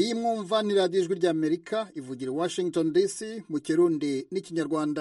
iyi mwumva ni radiyo ijwi ry'amerika ivugira i washington dc mu kirundi n'ikinyarwanda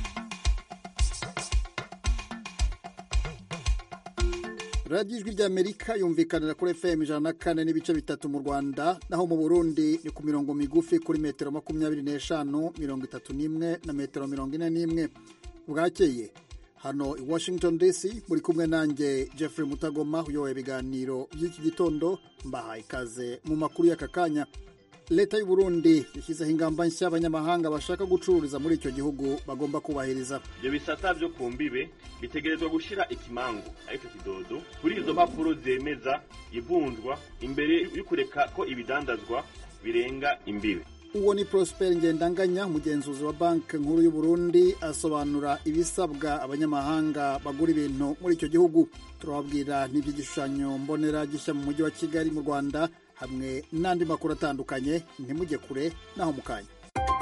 radiyo ijwi ry'amerika yumvikanira kuri fm ijana na kane n'ibice bitatu mu rwanda naho mu burundi ni ku mirongo migufi kuri metero makumyabiri n'eshanu mirongo itatu n'imwe na metero mirongo ine n'imwe bwakeye hano i washington dc muri kumwe nanjye jeffrey mutagoma uyoboye ibiganiro by'iki gitondo mbahaye ikaze mu makuru y'aka kanya leta y'u Burundi yashyizeho ingamba nshya abanyamahanga bashaka gucururiza muri icyo gihugu bagomba kubahiriza ibyo bisata byo ku mbibe bitegerezwa gushyira ikimangu aricyo kidodo kuri izo mpapuro zemeza ivunjwa imbere yo kureka ko ibidandazwa birenga imbibe uwo ni prosper ngendanganya umugenzuzi wa banki nkuru y'u Burundi asobanura ibisabwa abanyamahanga bagura ibintu muri icyo gihugu turababwira n'iby'igishushanyo mbonera gishya mu mujyi wa kigali mu rwanda hamwe n'andi makuru atandukanye ntimujye kure naho mu kanya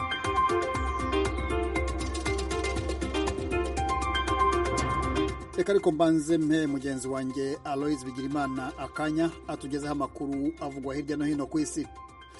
reka ariko mbanze mpe mugenzi wanjye aloise bigirimana akanya atugezeho amakuru avugwa hirya no hino ku isi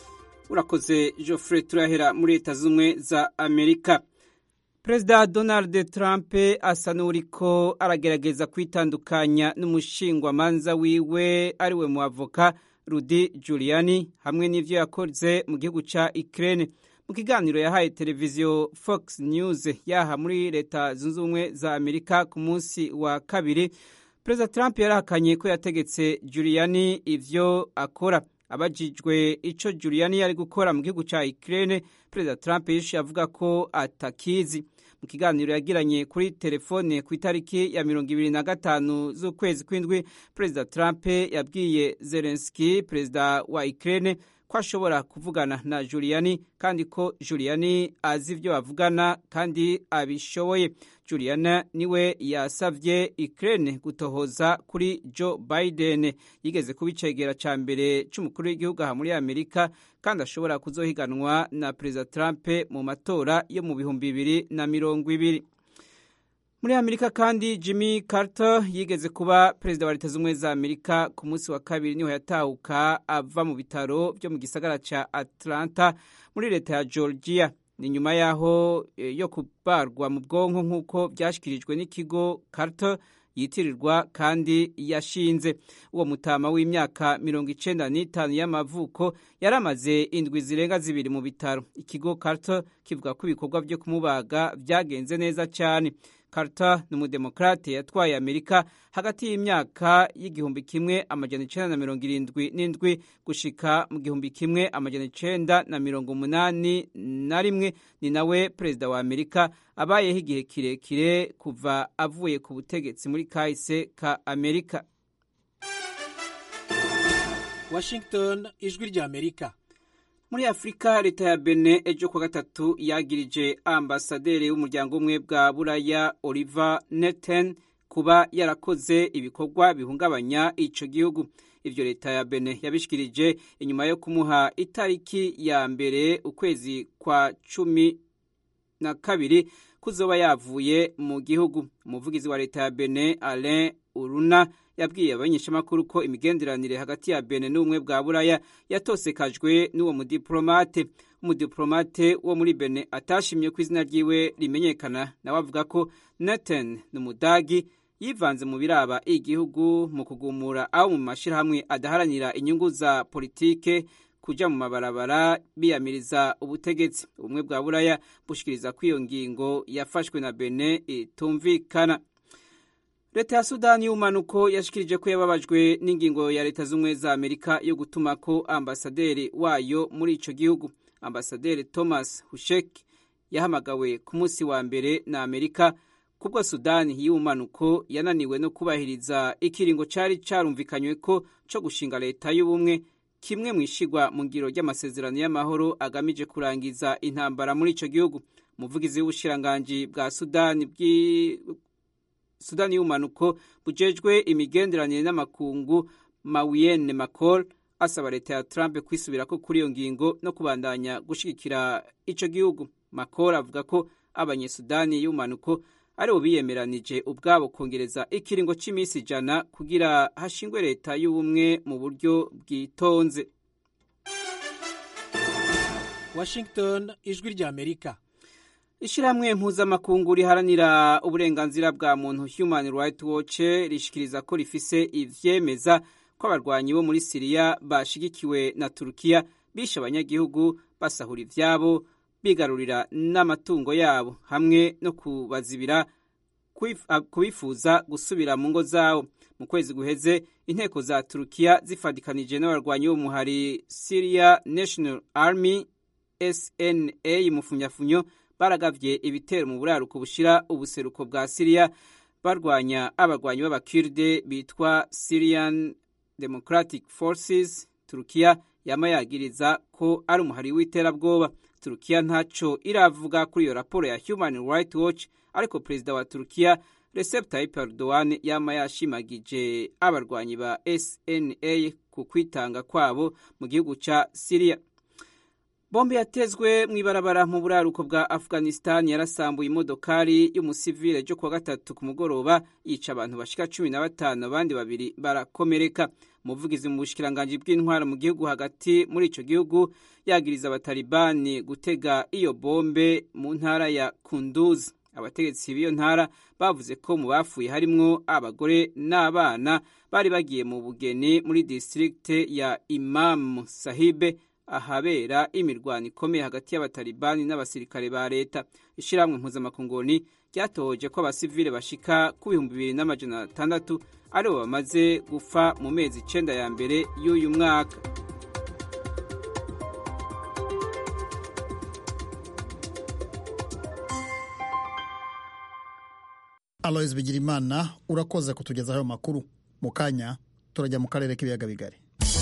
urakoze Geoffrey turahera muri leta z'ubumwe za amerika perezida donald trump asa n'uriko aragerageza kwitandukanya n'umushingwamanza wiwe ariwe mu avoka Rudy Giuliani hamwe n'ivyo yakoze mu gihugu ca Ukraine mu kiganiro yahaye televiziyo Fox News yaha muri leta zunze ubumwe za Amerika ku munsi wa kabiri perezida Trump yarahakanye ko yategetse Giuliani ivyo akora abajijwe ico Giuliani yari gukora mu gihugu ca Ukraine perezida Trump yishuye avuga ko atakizi mu kiganiro yagiranye kuri telefone ku itariki ya mirongo ibiri na gatanu z'ukwezi kw'indwi perezida Trump yabwiye Zelensky perezida wa Ukraine ko ashobora kuvugana na Giuliani kandi ko Giuliani azi ibyo bavugana kandi abishoboye Juliana niwe yasavye Ukraine gutohoza kuri Joe Biden yigeze kubicegera ca mbere c'umukuru w'igihugu aha muri Amerika kandi ashobora kuzohiganwa na Perezida Trump mu matora yo mu bihumbi bibiri na mirongo ibiri muri Amerika kandi Jimmy Carter yigeze kuba perezida wa leta z'ubumwe za Amerika ku munsi wa kabiri niho yatahuka ava mu bitaro byo mu gisagara ca Atlanta muri leta ya Georgia ni nyuma yaho yo kubarwa mu bwonko nk'uko byashyikirijwe n'ikigo Carter yitirirwa kandi yashinze uwo mutama w'imyaka mirongo icenda n'itanu y'amavuko yari amaze indwi zirenga zibiri mu bitaro ikigo Carter kivuga ko ibikorwa byo kumubaga byagenze neza cyane Carter ni umudemokrate yatwaye Amerika hagati y'imyaka y'igihumbi kimwe amajana icenda na mirongo irindwi n'indwi gushika mu gihumbi kimwe amajana icenda na mirongo umunani na rimwe ni nawe perezida wa Amerika abayeho igihe kirekire kuva avuye ku butegetsi muri kahise ka Amerika Washington ijwi rya Amerika muri afurika leta ya bene ejo kuwa gatatu yagirije ambasaderi w'umuryango umwe bwa buraya oliver neten kuba yarakoze ibikorwa bihungabanya ico gihugu ivyo leta ya bene yabishikirije inyuma yo kumuha itariki ya mbere ukwezi kwa cumi na kabiri kuzoba yavuye mu gihugu umuvugizi wa leta ya bene alain uruna yabwiye abanyeshamakuru ko imigenderanire hagati ya Benin n'ubumwe bwa Buraya yatosekajwe n'uwo mudiplomate umudiplomate wo muri Benin atashimye ko izina ryiwe rimenyekana nawe avuga ko Nathan n'umudagi yivanze mu biraba igihugu mu kugumura abo mu mashirahamwe adaharanira inyungu za politike kuja mu mabarabara biyamiriza ubutegetsi ubumwe bwa Buraya bushikiriza ko iyo ngingo yafashwe na Benin itumvikana leta ya sudani y'umanuko yashikirije ko yababajwe n'ingingo ya leta z'ubumwe za amerika yo gutuma ko ambasaderi wayo muri ico gihugu ambasaderi thomas hushek yahamagawe ku munsi wa mbere na amerika kubwo sudani y'umanuko yananiwe no kubahiriza ikiringo cari carumvikanywe ko co gushinga leta y'ubumwe kimwe mu ishigwa mu ngiro ry'amasezerano y'amahoro agamije kurangiza intambara muri ico gihugu umuvugizi w'ubushiranganji bwa sudani bwi sudani y'umanuko bujejwe imigenderanire n'amakungu mawiyene macol asaba leta ya trump kwisubirako kuri iyo ngingo no kubandanya gushigikira ico gihugu macol avuga ko abanyesudani y'umanuko aribo biyemeranije ubwabo kongereza ikiringo cy'iminsi ijana kugira hashingwe leta y'ubumwe mu buryo bwitonze washington ijwi ry'amerika ishyirahamwe mpuzamakungu riharanira uburenganzira bwa muntu human rights watch rishikiriza ko rifise ivyemeza ko abarwanyi bo muri siriya bashigikiwe na turukiya bishe abanyagihugu basahura ivyabo bigarurira n'amatungo yabo hamwe no kubazibira kubifuza gusubira mu ngo zawo mu kwezi guheze inteko za turukiya zifadikanije n'abarwanyi b'umuhari syria national army sna mufumyafunyo baragavye ibitero mu buraruko bushira ubuseruko bwa siriya barwanya abarwanyi b'abakirde bitwa syrian democratic forces turukiya yama yagiriza ko ari umuhari w'iterabwoba turukiya ntaco iravuga kuri iyo raporo ya human rights watch ariko perezida wa turukiya recep tayyip erdogan yama yashimagije abarwanyi ba sna ku kwitanga kwabo mu gihugu ca siriya bombe yatezwe mu ibarabara mu buraruko bwa afghanistan yarasambuye imodokari y'umusivile ryo kuwa gatatu ku mugoroba yica abantu bashika cumi na batanu abandi babiri barakomereka umuvugizi mu bushikiranganji bw'intwara mu gihugu hagati muri ico gihugu yagiriza abatalibani gutega iyo bombe mu ntara ya kunduz abategetsi b'iyo ntara bavuze ko mu bapfuye harimwo abagore n'abana bari bagiye mu bugeni muri distrikte ya imam sahibe ahabera imirwano ikomeye hagati y'abatalibani n'abasirikare ba leta ishyirahamwe mpuzamakunguni ryatohoje ko abasivile bashika ku bihumbi bibiri n'amajana atandatu aribo bamaze gupfa mu mezi icenda ya mbere y'uyu mwaka aloyizi bigirimana urakoze kutugezaho ayo makuru mu kanya turajya mu karere k'ibiyaga bigari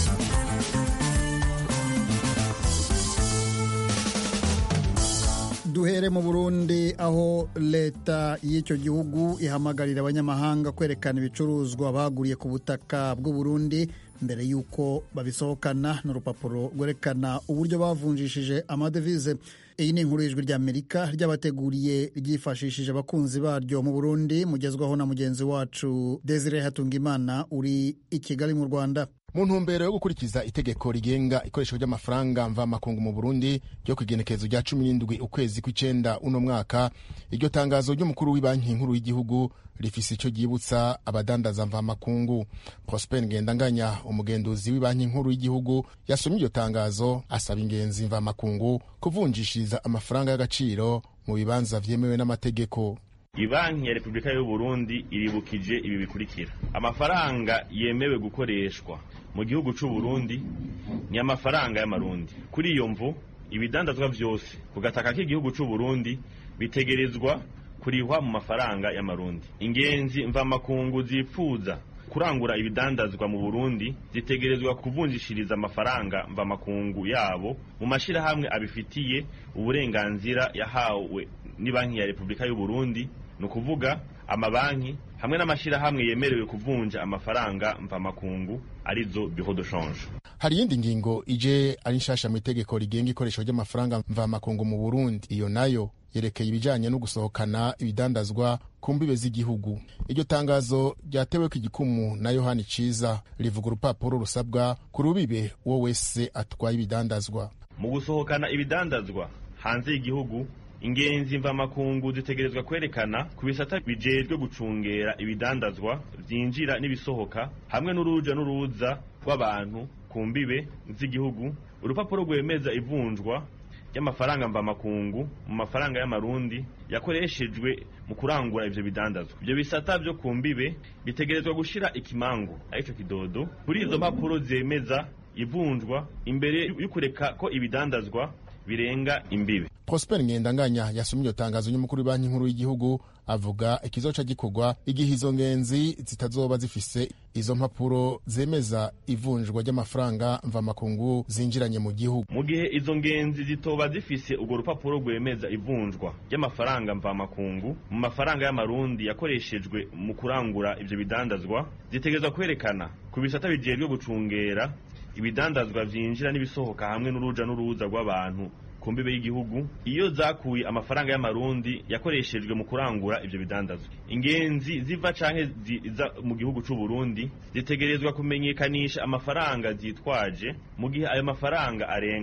duhere mu burundi aho leta y'icyo gihugu ihamagarira abanyamahanga kwerekana ibicuruzwa baguriye ku butaka bw'uburundi mbere y'uko babisohokana n'urupapuro rwerekana uburyo bavunjishije amadevize iyi ni inkuru y'ijwi ry'amerika ryabateguriye ryifashishije abakunzi baryo mu burundi mugezwaho na mugenzi wacu desire hatungimana uri i kigali mu rwanda mu ntumbero yo gukurikiza itegeko rigenga ikoreshwa ry'amafaranga mvamakungu mu burundi ryo ku igenekerezo rya cumi n'indwi ukwezi kw'icenda uno mwaka iryo tangazo ry'umukuru w'ibanki nkuru y'igihugu rifise ico ryibutsa abadandaza mvamakungu prosper ngendanganya umugenduzi w'ibanki nkuru y'igihugu yasomye iryo tangazo asaba ingenzi mvamakungu kuvunjishiriza amafaranga y'agaciro mu bibanza vyemewe n'amategeko ibanki ya repubulika y'uburundi iribukije ibi bikurikira amafaranga yemewe gukoreshwa mu gihugu c'uburundi ni amafaranga y'amarundi kuri iyo mvu ibidandazwa vyose ku gataka k'igihugu c'uburundi bitegerezwa kurihwa mu mafaranga y'amarundi ingenzi mvamakungu zipfuza kurangura ibidandazwa mu burundi zitegerezwa kuvunjishiriza amafaranga mvamakungu yabo mu mashirahamwe abifitiye uburenganzira yahawe n'ibanki ya repubulika y'uburundi ni ukuvuga amabanki hamwe n'amashyirahamwe yemerewe kuvunja amafaranga mvamakungu arizo biro de change hari iyindi ngingo ije ari nshasha mu itegeko rigenga ikoreshwa ry'amafaranga mvamakungu mu burundi iyo nayo yerekeye ibijanye no gusohokana ibidandazwa ku mbibe z'igihugu iryo tangazo ryateweko igikumu na yohani ciza rivuga urupapuro rusabwa ku rubibe uwo wese atwaye ibidandazwa mu gusohokana ibidandazwa hanze y'igihugu ingenzi mvamakungu zitegerezwa kwerekana ku bisata bijejwe gucungera ibidandazwa vyinjira n'ibisohoka hamwe n'uruja n'uruza rw'abantu ku mbibe z'igihugu urupapuro rwemeza ivunjwa ry'amafaranga mvamakungu mu mafaranga y'amarundi yakoreshejwe mu kurangura ivyo bidandazwa ivyo bisata vyo ku mbibe bitegerezwa gushira ikimangu arico kidodo kuri izo mpapuro zemeza ivunjwa imbere y'ukureka ko ibidandazwa birenga imbibe prosper ngendanganya yasomye iryo tangazo ry'umukuru w'ibanki nkuru y'igihugu avuga ikizoca gikorwa igihe izo ngenzi zitazoba zifise izo mpapuro zemeza ivunjwa ry'amafaranga mvamakungu zinjiranye mu gihugu mu gihe izo ngenzi zitoba zifise urwo rupapuro rwemeza ivunjwa ry'amafaranga mvamakungu mu mafaranga y'amarundi yakoreshejwe mu kurangura ivyo bidandazwa zitegerezwa kwerekana ku bisata bijejwe gucungera ibidandazwa vyinjira n'ibisohoka hamwe n'uruja n'uruza rw'abantu ku mbibe y'igihugu iyo zakuye amafaranga y'amarundi yakoreshejwe mu kurangura ivyo bidandazwa ingenzi ziva canke ziza mu gihugu c'u Burundi zitegerezwa kumenyekanisha amafaranga zitwaje mu gihe ayo mafaranga arenga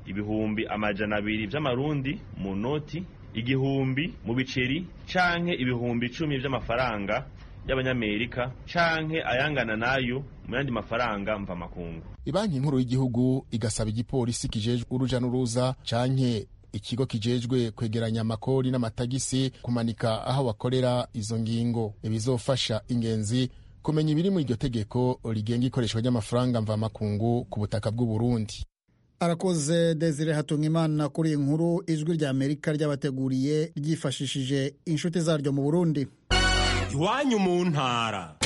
ibihumbi amajana abiri vy'amarundi mu noti igihumbi mu biceri canke ibihumbi icumi vy'amafaranga y'abanyamerika canke ayangana nayo mu yandi mafaranga mvamakungu ibanki nkuru y'igihugu igasaba igipolisi kijejwe uruja n'uruza canke ikigo kijejwe kwegeranya amakori n'amatagisi kumanika aho bakorera izo ngingo ibizofasha ingenzi kumenya ibiri muri iryo tegeko rigenga ikoreshwa ry'amafaranga mvamakungu ku butaka bw'u Burundi arakoze desire hatungimana kuri iyi nkuru ijwi rya amerika ryabateguriye ryifashishije inshuti zaryo mu burundi iwanyu mu ntara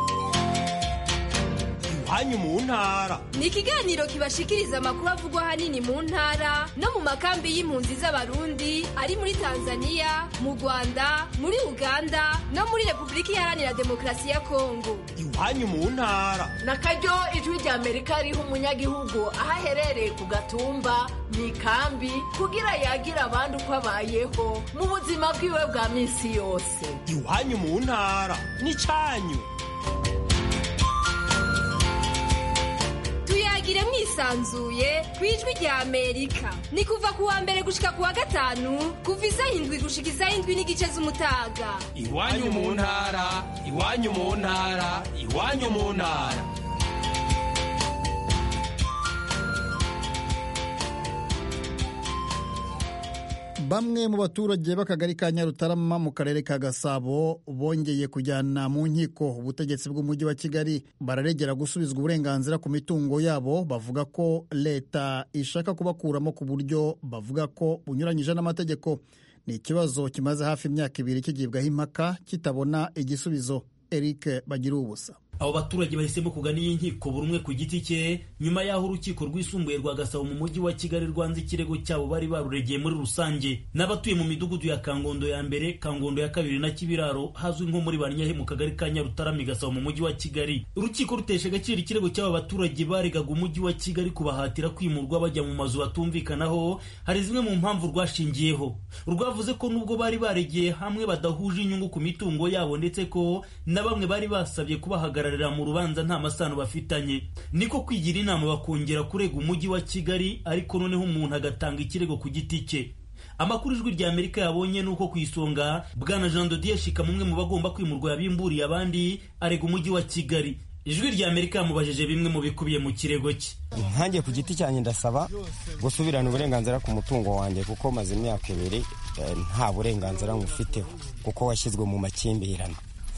iwanyu mu ntara ni ikiganiro kibashikiriza amakuru avugwa ahanini mu ntara no mu makambi y'impunzi z'abarundi ari muri tanzania mu rwanda muri uganda no muri repubulika iharanira demokarasi ya kongo iwanyu mu ntara na karyo ijwi rya amerika riha umunyagihugu aho aherereye ku gatumba mu ikambi kugira yagira abandi uko abayeho mu buzima bwiwe bwa minsi yose iwanyu mu ntara n'icyanyu tuyagire mwisanzuye ku ijwi rya amerika ni kuva ku wa mbere gushika ku wa gatanu kuva isaha indwi gushika isaha indwi n'igice z'umutaga iwanyu mu ntara iwanyu mu ntara iwanyu mu ntara bamwe mu baturage b'akagari ka nyarutarama mu karere ka gasabo bongeye kujyana mu nkiko ubutegetsi bw'umujyi wa kigali bararegera gusubizwa uburenganzira ku mitungo yabo bavuga ko leta ishaka kubakuramo ku buryo bavuga ko bunyuranyije n'amategeko ni ikibazo kimaze hafi imyaka ibiri kigibwaho impaka kitabona igisubizo eric bagira ubusa abo baturage bahisemo kugana iyi nkiko buri umwe ku giti cye nyuma y'aho urukiko rwisumbuye rwa gasabo mu mujyi wa kigali rwanze ikirego cyabo bari baruregeye muri rusange n'abatuye mu midugudu ya kangondo ya mbere kangondo ya kabiri na kibiraro hazwi nko muri banyahe mu kagari ka nyarutarami gasabo mu mujyi wa kigali urukiko rutesha agaciro ikirego cy'aba baturage baregaga umujyi wa kigali kubahatira kwimurwa bajya mu mazu batumvikanaho hari zimwe mu mpamvu rwashingiyeho rwavuze ko nubwo bari baregeye hamwe badahuje inyungu ku mitungo yabo ndetse ko na bamwe bari basabye kubahagarara mu rubanza nta masano bafitanye niko kwigira inama bakongera kurega umujyi wa kigali ariko noneho umuntu agatanga ikirego ku giti cye amakuru ijwi rya amerika yabonye nuko ku isonga bwana jean dodier shika mumwe mu bagomba kwimurwa yabimburiye abandi arega umujyi wa kigali ijwi rya amerika yamubajije bimwe mu bikubiye mu kirego cye nkange ku giti cyanjye ndasaba gusubirana uburenganzira ku mutungo wanjye kuko maze imyaka ibiri nta burenganzira ngufiteho kuko washyizwe mu makimbirane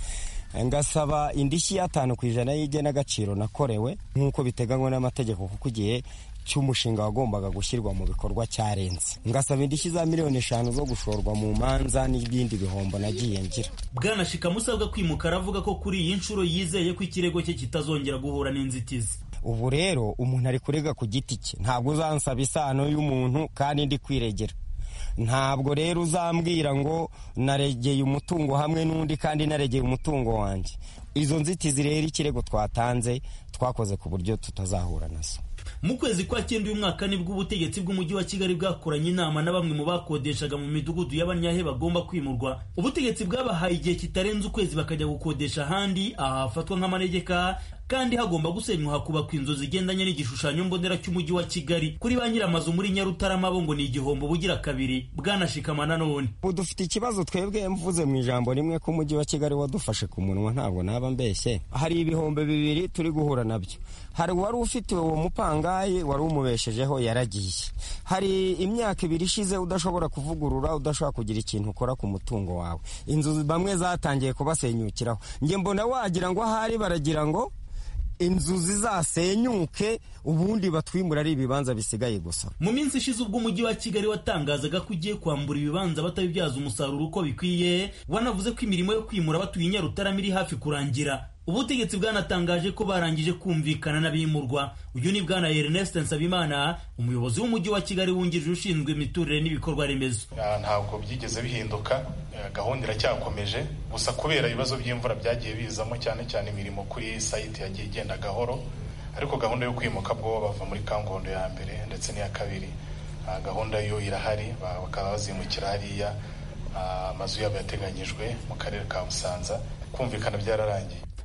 ngasaba indishyi y'atanu ku ijana y'igenagaciro nakorewe nk'uko biteganywa n'amategeko kuko igihe cy'umushinga wagombaga gushyirwa mu bikorwa cyarenze ngasaba indishyi za miliyoni eshanu zo gushorwa mu manza n'ibindi bihombo nagiye ngira bwana shikamu usabwa kwimuka aravuga ko kuri iyi nshuro yizeye ko ikirego cye kitazongera guhura n'inzitizi ubu rero umuntu ari kurega ku giti cye ntabwo uzansaba isano y'umuntu kandi ndi kwiregera ntabwo rero uzambwira ngo naregeye umutungo hamwe n'undi kandi naregeye umutungo wanjye izo nzitizi rero ikirego twatanze twakoze ku buryo tutazahura nazo mu kwezi kwa cyenda uyu mwaka nibwo ubutegetsi bw'umujyi wa kigali bwakoranye inama na bamwe mu bakodeshaga mu midugudu y'abanyahe bagomba kwimurwa ubutegetsi bwabahaye igihe kitarenze ukwezi bakajya gukodesha ahandi aha hafatwa nk'amanegeka kandi hagomba gusenywa hakubakwa inzu zigendanye n'igishushanyo mbonera cy'umujyi wa kigali kuri ba nyiramazu muri nyarutarama bo ngo ni igihombo bugira kabiri bwanashikama nanone ubu dufite ikibazo twebwe mvuze mu ijambo rimwe ko umujyi wa kigali wadufashe ku munwa ntabwo naba mbeshye hari ibihombo bibiri turi guhura nabyo hari uwari ufite uwo mupangayi wari umubeshejeho yaragiye hari imyaka ibiri ishize udashobora kuvugurura udashobora kugira ikintu ukora ku mutungo wawe inzu bamwe zatangiye kubasenyukiraho njye mbona wagira ngo ahari baragira ngo inzu zizasenyuke ubundi batwimura ari ibibanza bisigaye gusa mu minsi ishize ubwo umujyi wa kigali watangazaga ko ugiye kwambura ibibanza batabibyaza umusaruro uko bikwiye wanavuze ko imirimo yo kwimura batuye nyarutarama iri hafi kurangira ubutegetsi bwanatangaje ko barangije kumvikana n'abimurwa uyu ni bwana Ernest Nsabimana umuyobozi w'umujyi wa Kigali wungirije ushinzwe imiturire n'ibikorwa remezo ntabwo byigeze bihinduka gahunda iracyakomeje gusa kubera ibibazo by'imvura byagiye bizamo cyane cyane imirimo kuri sayiti yagiye igenda gahoro ariko gahunda yo kwimuka bwo bava muri kangondo ya mbere ndetse n'iya kabiri gahunda yo irahari bakaba bazimukira hariya amazu yabo yateganyijwe mu karere ka Busanza kumvikana byararangiye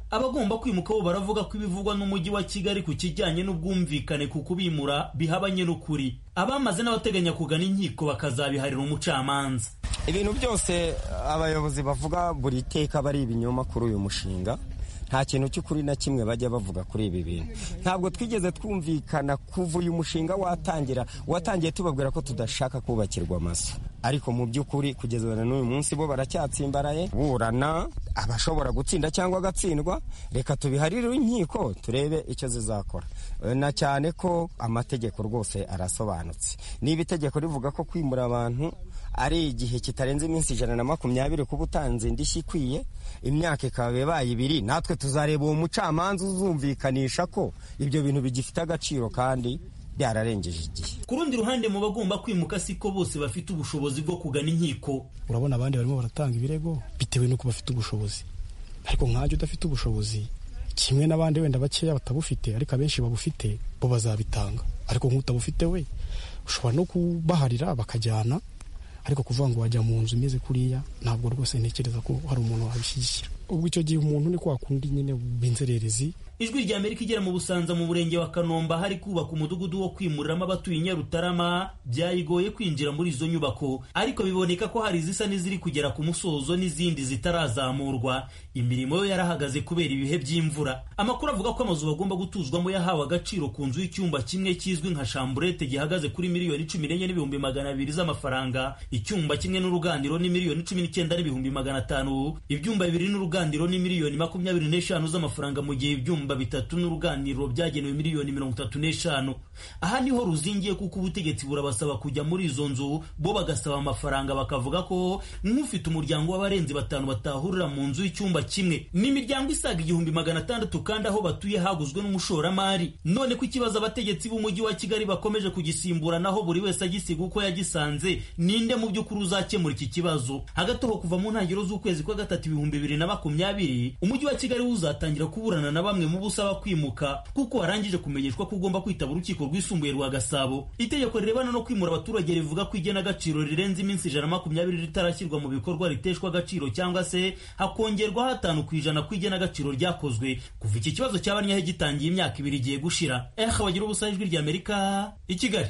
abagomba kwimuka bo baravuga ko ibivugwa n'umujyi wa kigali ku kijyanye n'ubwumvikane ku kubimura bihabanye n'ukuri abamaze n'abateganya kugana inkiko bakazabiharira umucamanza ibintu byose abayobozi bavuga buri teka bari ibinyoma kuri uyu mushinga nta kintu cy'ukuri na kimwe bajya bavuga kuri ibi bintu ntabwo twigeze twumvikana kuva uyu mushinga watangira watangiye tubabwira ko tudashaka kubakirwa amazu ariko mu by'ukuri kugeza na n'uyu munsi bo baracyatsimbaraye burana abashobora gutsinda cyangwa agatsindwa reka tubiharire inkiko turebe icyo zizakora na cyane ko amategeko rwose arasobanutse niba itegeko rivuga ko kwimura abantu ari igihe kitarenze iminsi ijana na makumyabiri kuba utanze indishyi ikwiye imyaka ikaba ibaye ibiri natwe tuzareba uwo mucamanza uzumvikanisha ko ibyo bintu bigifite agaciro kandi byararengeje igihe ku rundi ruhande mu bagomba kwimuka siko bose bafite ubushobozi bwo kugana inkiko urabona abandi barimo baratanga ibirego bitewe n'uko bafite ubushobozi ariko nkajya udafite ubushobozi kimwe n'abandi wenda bakeya batabufite ariko abenshi babufite bo bazabitanga ariko nk'utabufite we ushobora no kubaharira bakajyana ariko kuvuga ngo wajya mu nzu imeze kuriya ntabwo rwose ntekereza ko hari umuntu wabishyigikira ubwo icyo gihe umuntu ni kwa kundi nyine b'inzererezi ijwi rya amerika igera mu busanza mu murenge wa kanomba hari kubaka umudugudu wo kwimuriramo abatuye i nyarutarama byayigoye kwinjira muri izo nyubako ariko biboneka ko hari izisa n'iziri kugera ku musozo n'izindi zitarazamurwa imirimo yo yarahagaze kubera ibihe by'imvura amakuru avuga ko amazu bagomba gutuzwamo yahawe agaciro ku nzu y'icyumba kimwe kizwi nka shamburete gihagaze kuri miliyoni cumi n'enye n'ibihumbi magana abiri z'amafaranga icyumba kimwe n'uruganiro ni miliyoni cumi n'icyenda n'ibihumbi magana atanu ibyumba bibiri n'uruganiro ni miliyoni makumyabiri n'eshanu z'amafaranga mu gihe ibyumba ibyumba bitatu n'uruganiriro byagenewe miliyoni mirongo itatu n'eshanu aha niho ruzingiye kuko ubutegetsi burabasaba kujya muri izo nzu bo bagasaba amafaranga bakavuga ko nk'ufite umuryango w'abarenzi batanu batahurira mu nzu y'icyumba kimwe n'imiryango isaga igihumbi magana atandatu kandi aho batuye haguzwe n'umushoramari none ko ikibazo abategetsi b'umujyi wa kigali bakomeje kugisimbura naho buri wese agisiga uko yagisanze ninde mu by'ukuri uzakemura iki kibazo hagati aho kuva mu ntangiriro z'ukwezi kwa gatatu ibihumbi bibiri na makumyabiri umujyi wa kigali uzatangira kuburana na bamwe mu busaba kwimuka kuko warangije kumenyeshwa ko ugomba kwitaba urukiko rwisumbuye rwa gasabo itegeko rirebana no kwimura abaturage rivuga ko igenagaciro rirenze iminsi ijana na makumyabiri ritarashyirwa mu bikorwa riteshwa agaciro cyangwa se hakongerwa hatanu ku ijana ku igenagaciro ryakozwe kuva iki kibazo cy'abanyahe gitangiye imyaka ibiri igiye gushira eh bagira ubusa ijwi rya amerika i kigali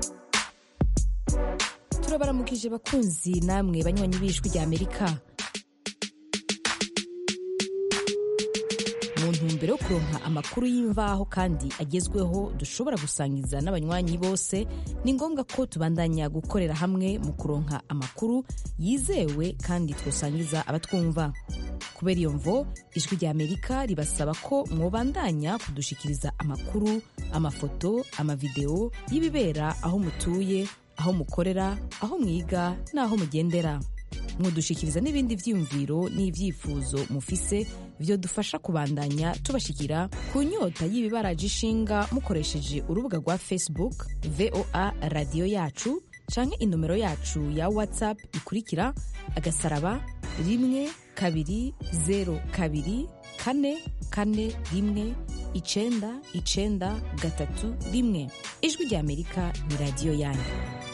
turabaramukije bakunzi namwe banywanyi b'ijwi rya amerika mu ntumbero yo kuronka amakuru y'imvaho kandi agezweho dushobora gusangiza n'abanywanyi bose ni ngombwa ko tubandanya gukorera hamwe mu kuronka amakuru yizewe kandi twosangiza abatwumva kubera iyo mvo ijwi rya amerika ribasaba ko mwobandanya kudushikiriza amakuru amafoto amavideo y'ibibera aho mutuye aho mukorera aho mwiga n'aho mugendera mwodushikiriza n'ibindi vyiyumviro n'ivyifuzo mufise vyo dufasha kubandanya tubashikira ku nyota y'ibibaraje ishinga mukoresheje urubuga rwa facebook voa radiyo yacu canke inomero yacu ya whatsapp ikurikira agasaraba rimwe kabiri zero kabiri kane kane rimwe icenda icenda gatatu rimwe ijwi rya amerika ni radiyo yanyu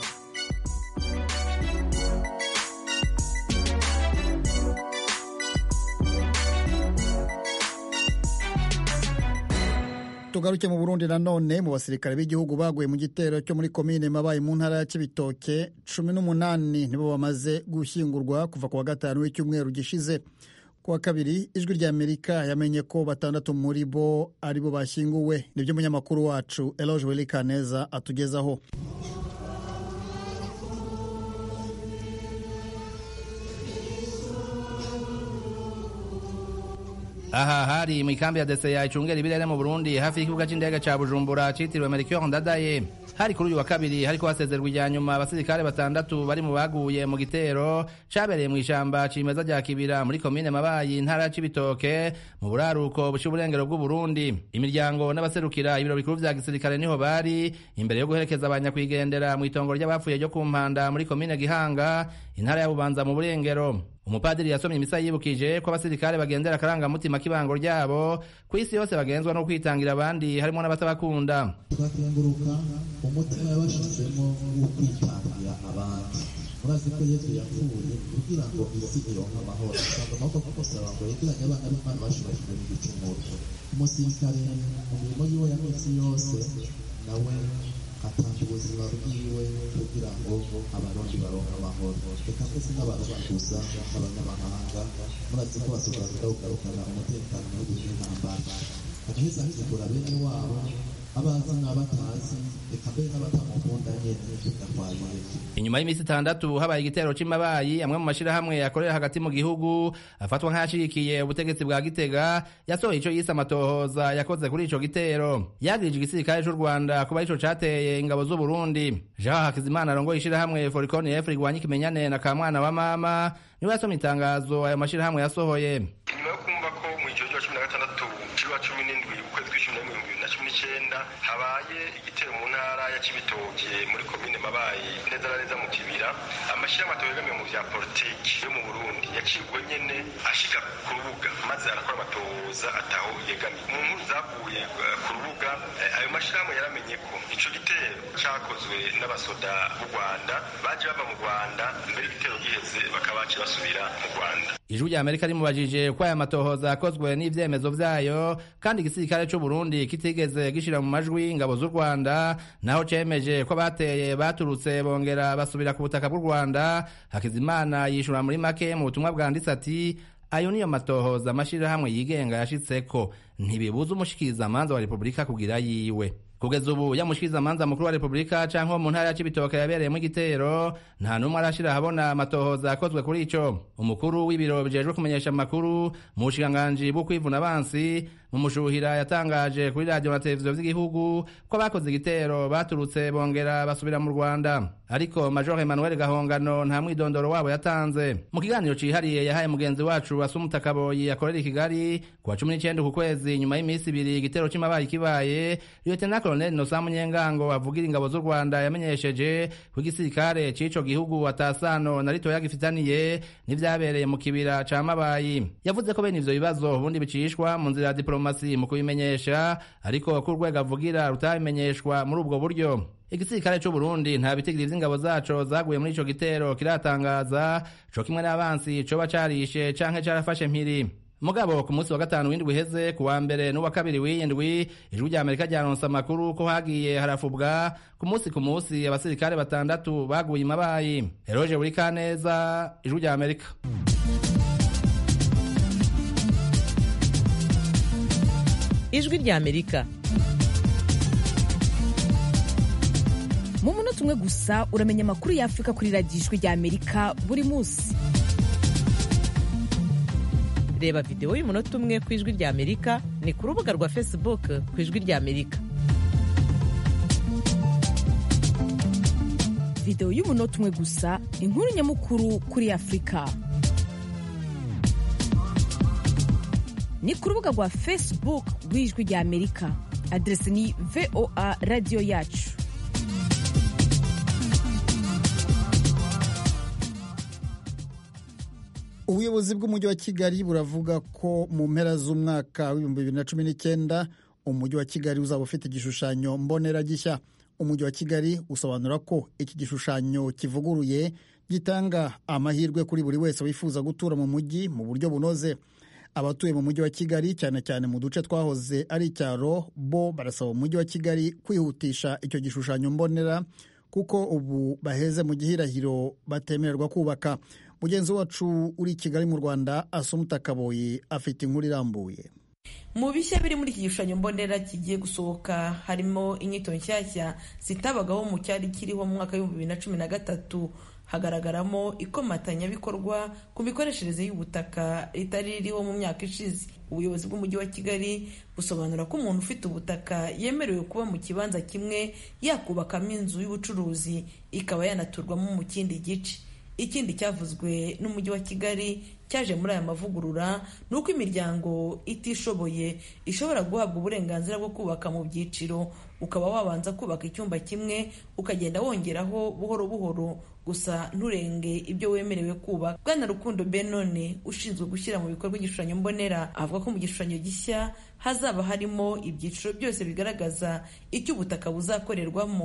tugaruke mu burundi nanone mu basirikare b'igihugu baguye mu gitero cyo muri komine mabaye mu ntara ya kibitoke cumi n'umunani nibo bamaze gushyingurwa kuva ku wa gatanu w'icyumweru gishize ku wa kabiri ijwi rya amerika yamenye ko batandatu muri bo ari bo bashyinguwe nibyo umunyamakuru wacu eloge welikaneza atugezaho aha hari mu ikambi ya deseya icungera ibirere mu burundi hafi y'ikibuga cy'indege cya bujumbura cyitiriwe melchior ndadaye hari kuri uyu wa kabiri hariko hasezerwa ijya nyuma abasirikare batandatu bari mu baguye mu gitero cabereye mu ishamba cimeza rya kibira muri komine mabayi intara ya cibitoke mu buraruko buca uburengero bw'uburundi imiryango n'abaserukira ibiro bikuru vya gisirikare niho bari imbere yo guherekeza abanyakwigendera mu itongo ry'abapfuye ryo ku mpanda muri komine gihanga intara ya bubanza mu burengero umupadiri yasomye imisa yibukije ko abasirikare bagendera akarangamutima k'ibango ryabo ku isi yose bagenzwa no kwitangira abandi harimo n'abatabakunda tugakenguruka umutima yabashizemo wo kwitangira abandi murazi ko yesu yapfuye kugira ngo isi ironke amahoro usanga amaboko kumusaba ngo yegeranye abana b'imana bashobora kumenya igicumuro umusirikare mu mirimo yiwe ya minsi yose nawe atanga ubuzima bwiwe kugira ngo abarundi baronke amahoro reka mbese n'abarundi gusa n'abanyamahanga murazi ko basobanura kugarukana umutekano mu gihe cy'intambara agaheza akigura bene wabo abazi n'abatazi reka mbere n'abatamukunda nyene bigatwaye inyuma y'iminsi itandatu habaye igitero c'amabayi amwe mu mashirahamwe akorera hagati mu gihugu afatwa nk'ayashigikiye ubutegetsi bwa gitega yasohoye ico yise amatohoza yakoze kuri ico gitero yagirije igisirikare c'u rwanda kuba ico cateye ingabo z'uburundi jean hakizimana arongoye ishirahamwe forikoni efu rigwanya ikimenyane na kamwana wa mama niwe yasomye itangazo ayo mashirahamwe yasohoye nyuma yo kumva ko mu ijoro rya cumi na gatandatu cy'uwa cumi n'indwi ukwezi kw'icumi n'imwe ibihumbi bibiri na cumi n'icyenda habaye igitero mu ntara ya cibitoke muri komine mabayi neza na neza mu kibira amashyirahamwe atabegamiye mu vya politiki yo mu burundi yacibwe nyene ashika ku rubuga maze arakora amatohoza ataho yegamiye mu nkuru zavuye eh, ku rubuga eh, ayo mashyirahamwe yaramenye ko ico gitero cakozwe n'abasoda b'u rwanda baje bava mu rwanda mbere igitero giheze bakaba baciye basubira mu rwanda ijwi rya amerika rimubajije ko aya matohoza yakozwe n'ivyemezo vyayo kandi igisirikare c'u burundi kitigeze gishira mu majwi ingabo z'u rwanda naho cemeje ko bateye baturutse bongera basubira ku butaka bw'u rwanda hakizimana yishura muri make mu butumwa bwanditse ati ayo niyo matohoza amashirahamwe yigenga yashitseko ntibibuza umushikirizamanza wa repubulika kugira yiwe kugeza ubu yamushikirizamanza mukuru wa repubulika canke wo mu ntara ya cibitoke yabereyemo igitero nta n'umwe arashira ahabona amatohoza yakozwe kuri ico umukuru w'ibiro bijejwe kumenyesha amakuru mu bushikiranganji bwo kwivuna abansi mu mushuhira yatangaje kuri radiyo na televiziyo vy'igihugu ko abakoze igitero baturutse bongera basubira mu rwanda ariko major emmanuel gahongano nta mwidondoro wabo yatanze mu kiganiro cihariye yahaye mugenzi wacu asumuta kaboyi akorera i kigali ku wa cumi n'icenda ku kwezi nyuma y'iminsi ibiri igitero c'amabaye kibaye lieutenant colonel nosa munyengango avugira ingabo z'u rwanda yamenyesheje ko igisirikare c'ico gihugu atasano na ritoya gifitaniye n'ivyabereye mu kibira ca mabayi yavuze ko bene ivyo bibazo ubundi bicishwa mu nzira ya diplomasi mu kubimenyesha ariko ko urwego avugira rutabimenyeshwa muri ubwo buryo igisirikare c'u Burundi nta bitigiri vy'ingabo zaco zaguye muri ico gitero kiratangaza co kimwe n'abansi coba carishe canke carafashe mpiri mugabo ku munsi wa gatanu w'indwi iheze ku wa mbere n'uwa kabiri w'iyindwi ijwi rya amerika ryaronse amakuru ko hagiye harafubwa ku munsi ku munsi abasirikare batandatu baguye imabayi eroje buri kaneza ijwi rya amerika ijwi rya amerika mu munota umwe gusa uramenya amakuru y'afurika kuri radiyo ijwi rya amerika buri munsi reba videwo y'umunota umwe ku ijwi rya amerika ni ku rubuga rwa facebook ku ijwi rya amerika videwo y'umunota umwe gusa inkuru nyamukuru kuri afurika ni ku rubuga rwa facebook rw'ijwi rya amerika aderesi ni voa radiyo yacu ubuyobozi bw'umujyi wa kigali buravuga ko mu mpera z'umwaka w'ibihumbi bibiri na cumi n'icyenda umujyi wa kigali uzaba ufite igishushanyo mbonera gishya umujyi wa kigali usobanura ko iki gishushanyo kivuguruye gitanga amahirwe kuri buri wese wifuza gutura mu mujyi mu buryo bunoze abatuye mu mujyi wa kigali cyane cyane mu duce twahoze ari icyaro bo barasaba umujyi wa kigali kwihutisha icyo gishushanyo mbonera kuko ubu baheze mu gihirahiro batemererwa kubaka mugenzi wacu uri i kigali mu rwanda asumuta kaboyi afite inkuru irambuye mu bishya biri muri iki gishushanyo mbonera kigiye gusohoka harimo inyito nshyashya zitabagaho mu cyari kiriho mu mwaka w'ibihumbi bibiri na cumi na gatatu hagaragaramo ikomatanyabikorwa ku mikoreshereze y'ubutaka ritari ririho mu myaka ishize ubuyobozi bw'umujyi wa kigali busobanura ko umuntu ufite ubutaka yemerewe kuba mu kibanza kimwe yakubakamo inzu y'ubucuruzi ikaba yanaturwamo mu kindi gice ikindi cyavuzwe n'umujyi wa kigali cyaje muri aya mavugurura ni uko imiryango itishoboye ishobora guhabwa uburenganzira bwo kubaka mu byiciro ukaba wabanza kubaka icyumba kimwe ukagenda wongeraho buhoro buhoro gusa nturenge ibyo wemerewe kubaka bwana rukundo benone ushinzwe gushyira mu bikorwa igishushanyo mbonera avuga ko mu gishushanyo gishya hazaba harimo ibyiciro byose bigaragaza icyo ubutaka buzakorerwamo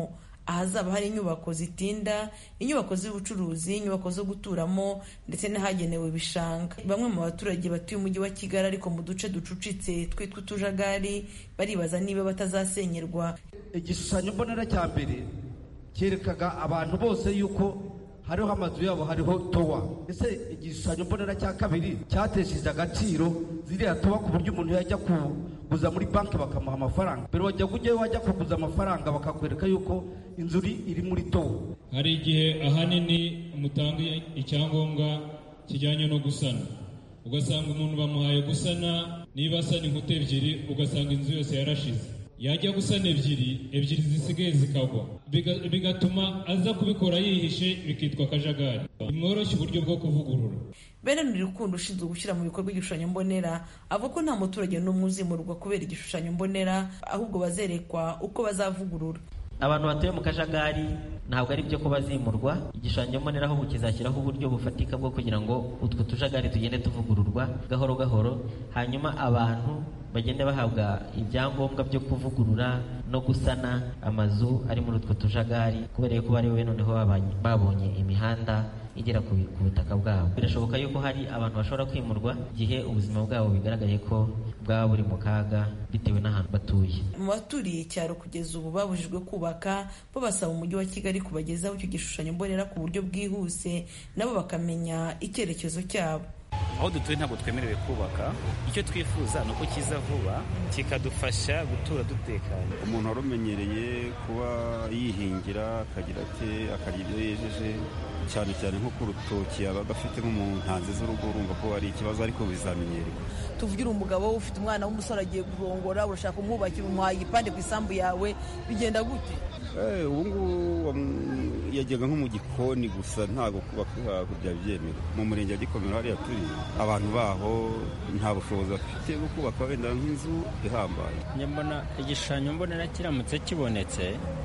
ahazaba hari inyubako zitinda inyubako z'ubucuruzi inyubako zo guturamo ndetse n'ahagenewe ibishanga bamwe mu baturage batuye umujyi wa kigali ariko mu duce ducucitse twitwa utujagari baribaza niba batazasenyerwa igishushanyo mbonera cya mbere cyerekaga abantu bose yuko hariho amazu yabo hariho towa ese igishushanyo mbonera cya kabiri cyatesheje agaciro ziriya towa ku buryo umuntu yajya kuguza muri banki bakamuha amafaranga mbere wajya ujyayo wajya kuguza amafaranga bakakwereka yuko inzu iri muri towa hari igihe ahanini mutanga icyangombwa kijyanye no gusana ugasanga umuntu bamuhaye gusana niba asana inkuta ebyiri ugasanga inzu yose yarashize yajya gusana ebyiri ebyiri zisigaye zikagwa bigatuma aza kubikora yihishe bikitwa akajagari bimworoshya uburyo bwo kuvugurura Bernard Rukundo ushinzwe gushyira mu bikorwa igishushanyo mbonera avuga ko nta muturage n'umwe uzimurwa kubera igishushanyo mbonera ahubwo bazerekwa uko bazavugurura abantu batuye mu kajagari ntabwo ari byo ko bazimurwa igishushanyo mbonera ahubwo kizashyiraho uburyo bufatika bwo kugira ngo utwo tujagari tugende tuvugururwa gahoro gahoro hanyuma abantu bagende bahabwa ibyangombwa byo kuvugurura no gusana amazu ari muri utwo tujagari kubera yuko bari we noneho babonye imihanda igera ku butaka bwabo birashoboka yuko hari abantu bashobora kwimurwa igihe ubuzima bwabo bigaragaye ko bwaba buri mu kaga bitewe n'ahantu batuye mu baturiye icyaro kugeza ubu babujijwe kubaka bo basaba umujyi wa kigali kubagezaho icyo gishushanyo mbonera ku buryo bwihuse nabo bakamenya icyerekezo cyabo aho dutuye ntabwo twemerewe kubaka icyo twifuza ni uko kiza vuba kikadufasha gutura dutekanye umuntu wari umenyereye kuba yihingira akagira ati akarya ibyo yejeje cyane cyane nko ku rutoki yabaga afite nko mu ntanzi z'urugo urumva ko ari ikibazo ariko bizamenyerwa tuvugira umugabo ufite umwana w'umusore agiye kurongora urashaka kumwubakira umuhaye igipande ku isambu yawe bigenda gute ubu ngubu yajyaga nko mu gikoni gusa ntabwo kubaka byaba byemewe mu murenge wa gikomero hariya turi abantu baho nta bushobozi bafite bwo kubaka wenda nk'inzu ihambaye mbona igishushanyo mbonera kiramutse kibonetse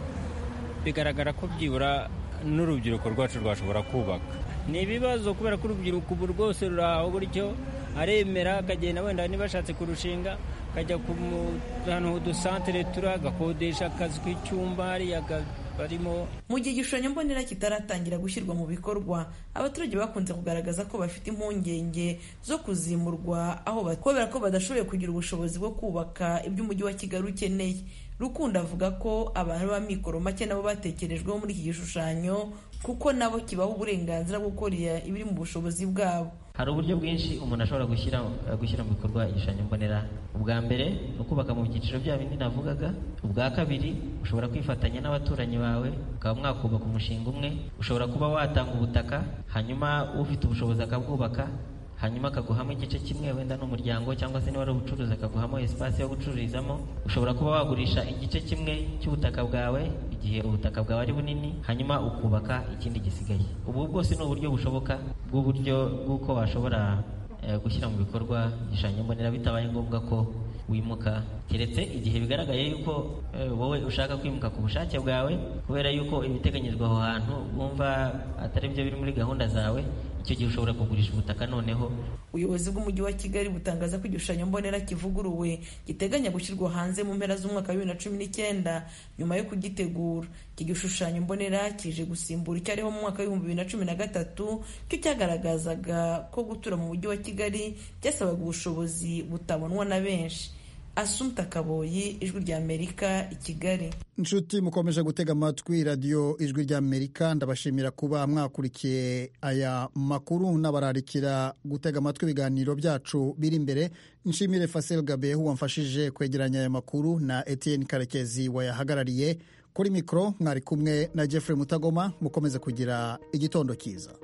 bigaragara ko byibura n'urubyiruko rwacu rwashobora kubaka ni ibibazo kubera ko urubyiruko ubu rwose ruri aho gutyo aremera akagenda wenda niba ashatse kurushinga akajya ku ahantu h'udusantere turi agakodesha akazi k'icyumba hariya barimo mu gihe igishushanyo mbonera kitaratangira gushyirwa mu bikorwa abaturage bakunze kugaragaza ko bafite impungenge zo kuzimurwa aho kubera ko badashoboye kugira ubushobozi bwo kubaka ibyo umujyi wa kigali ukeneye rukundo avuga ko abantu b'amikoro make nabo batekerejweho muri iki gishushanyo kuko nabo kibaha uburenganzira bwo gukora ibiri mu bushobozi bwabo hari uburyo bwinshi umuntu ashobora gushyira gushyira mu bikorwa igishushanyo mbonera ubwa mbere ni ukubaka mu byiciro bya bindi navugaga ubwa kabiri ushobora kwifatanya n'abaturanyi bawe ukaba mwakubaka umushinga umwe ushobora kuba watanga ubutaka hanyuma ufite ubushobozi akabwubaka hanyuma akaguhamo igice kimwe wenda n'umuryango cyangwa se niba ari ubucuruzi akaguhamo esipasi yo gucururizamo ushobora kuba wagurisha igice kimwe cy'ubutaka bwawe igihe ubutaka bwawe ari bunini hanyuma ukubaka ikindi gisigaye ubu bwose ni uburyo bushoboka bw'uburyo bw'uko washobora gushyira mu bikorwa igishushanyo mbonera bitabaye ngombwa ko wimuka keretse igihe bigaragaye yuko wowe ushaka kwimuka ku bushake bwawe kubera yuko ibiteganyijwe aho hantu wumva atari byo biri muri gahunda zawe icyo gihe ushobora kugurisha ubutaka noneho ubuyobozi bw'umujyi wa kigali butangaza ko igishushanyo mbonera kivuguruwe giteganya gushyirwa hanze mu mpera z'umwaka wa bibiri na cumi n'icyenda nyuma yo kugitegura iki gishushanyo mbonera kije gusimbura icyariho mu mwaka w'ibihumbi bibiri na cumi na gatatu cyo cyagaragazaga ko gutura mu mujyi wa kigali byasabaga ubushobozi butabonwa na benshi asumta kaboyi ijwi rya amerika i kigali inshuti mukomeje gutega amatwi radiyo ijwi rya amerika ndabashimira kuba mwakurikiye aya makuru n'abararikira gutega amatwi ibiganiro byacu biri imbere nshimire fasel gabehu wamfashije kwegeranya aya makuru na etienne karekezi wayahagarariye kuri mikoro mwari kumwe na jeffrey mutagoma mukomeze kugira igitondo cyiza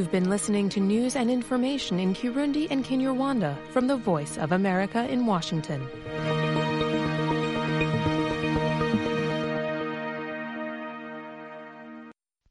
You've been listening to news and information in Kirundi and Kinyarwanda from the Voice of America in Washington.